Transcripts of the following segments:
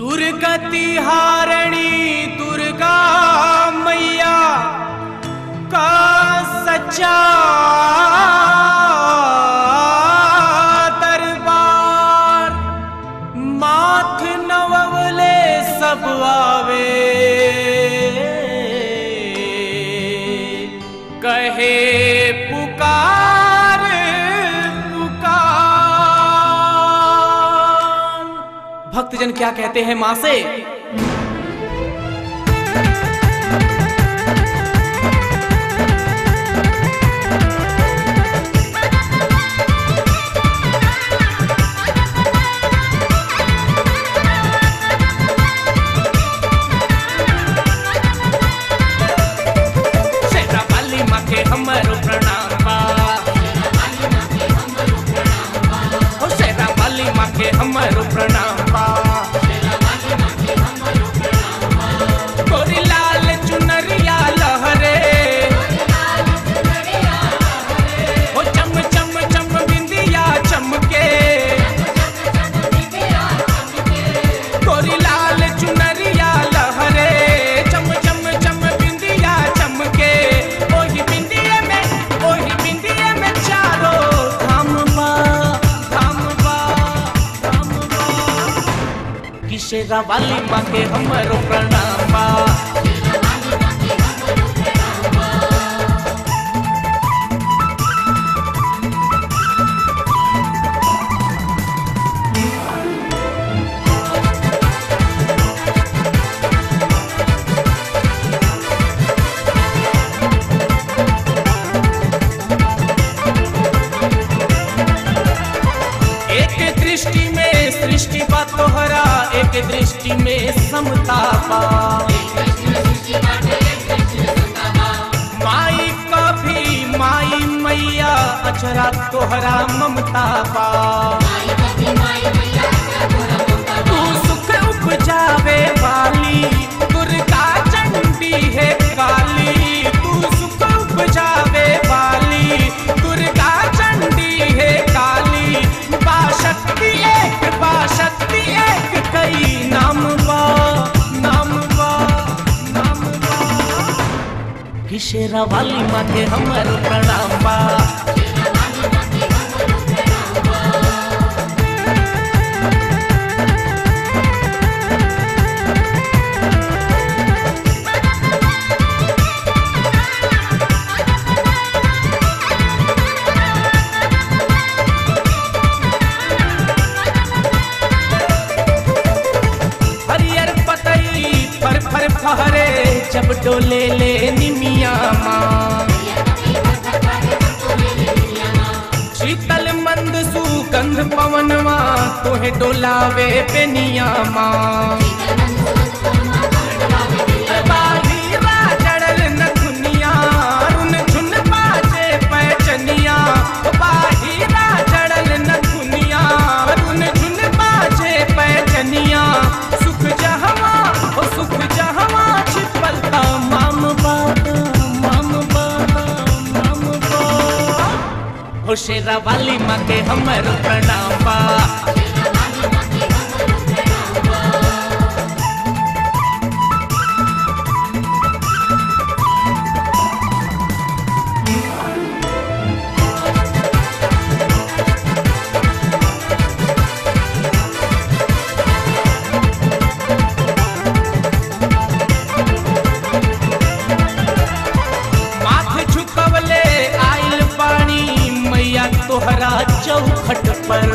दुर्गति हारणी दुर्गा मैया का सच्चा दरबार माथ नवले सब आवे कहे पुकार पुकार भक्तजन क्या कहते हैं मां से शेरा वाली माँ के हमरो प्रणाम बा ओ शेरा वाली माँ के हमरो प्रणाम बा गोरी लाल चुनरिया लहरे ओ चम चम चम बिंदिया चमके गोरी लाल चुनरिया लहरे चम चम चम बिंदिया चमके ओही बिंदिए में ओही बिंदिए में चारो धाम बा धाम बा धाम बा किशेरा वाली माँ के हमरो प्रणाम बा एक दृष्टि में सृष्टि बा तोहरा एक दृष्टि में समता बा माई का भी माई मैया अचरा तोहरा ममता बा तू सुख उपजावे वाली दुर्गा चंडी है काली तू सुख उपजावे वाली दुर्गा चंडी है काली बा शक्ति एक बा शक्ति एक कई नाम बा नाम बा नाम बा किशेरा वाली माँ के हमर प्रणाम बा हरियर पतई फर फर फहरे जब डोले ले निमिया माँ शीतल मंद सुगंध पवनवा तोहे डोलावे पेनिया माँ बाहीरा जड़ल नथुनिया, रुन झुन बाजे पैजनिया। ओ बाहीरा जड़ल नथुनिया, रुन झुन बाजे पैजनिया। सुख जहवा, ओ सुख जहवा छिपल ता माम बाबा, माम बाबा, माम बाबा। हो शेरा वाली माँ के हमर प्रणाम बा माथ झुकवले आइल पानी मैया तोहरा चौखट पर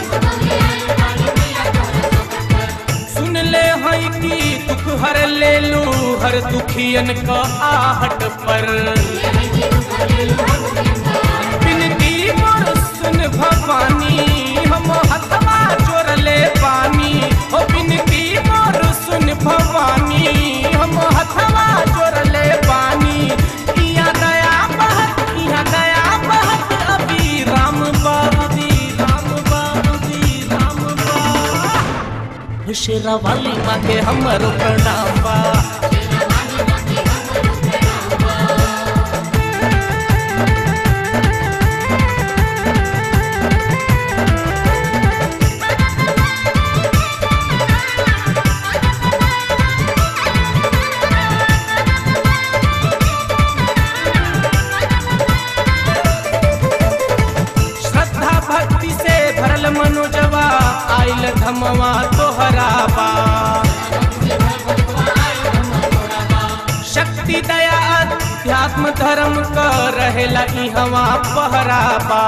सुन ले हई की दुख हर ले लू हर दुखियन का आहट पर बिनती मोर सुन भवानी हम हथवा जोर ले पानी ओ बिनती मोर सुन भवानी हम हथवा जोर ले पानी इया दया बहत इया दया बहत अभी राम बाबी राम बाबी राम बा शेरा वाली माँ के हमर प्रणाम बा आइल धमवा तोहरा बा शक्ति दया अध्यात्म धर्म क रहेला इहवा पहरा बा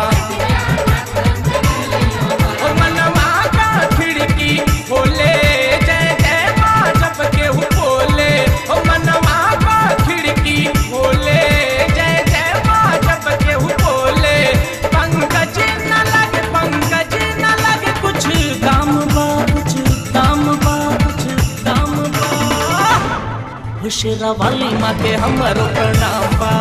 ओ मनवा का खिड़की खोले जय जय माँ जब केहू बोले ओ मनवा का खिड़की खोले जय जय माँ जब केहू बोले पंकज न लगे पंकज न लगे कुछ काम बा कुछ काम बा कुछ काम बा हुशरा वाली माँ के हमरो प्रणाम बा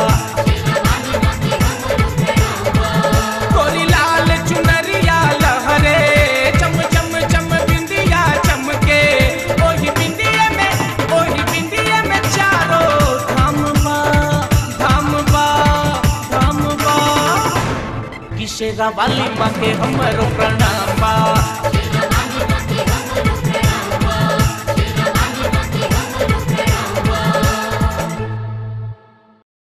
गोरी लाल चुनरिया लहरे चम चम चम बिंदिया चमके ओही बिंदिया में ओही बिंदिया में चारो धाम बा धाम बा धाम बा किशेरा वाली माँ के हमरो प्रणाम बा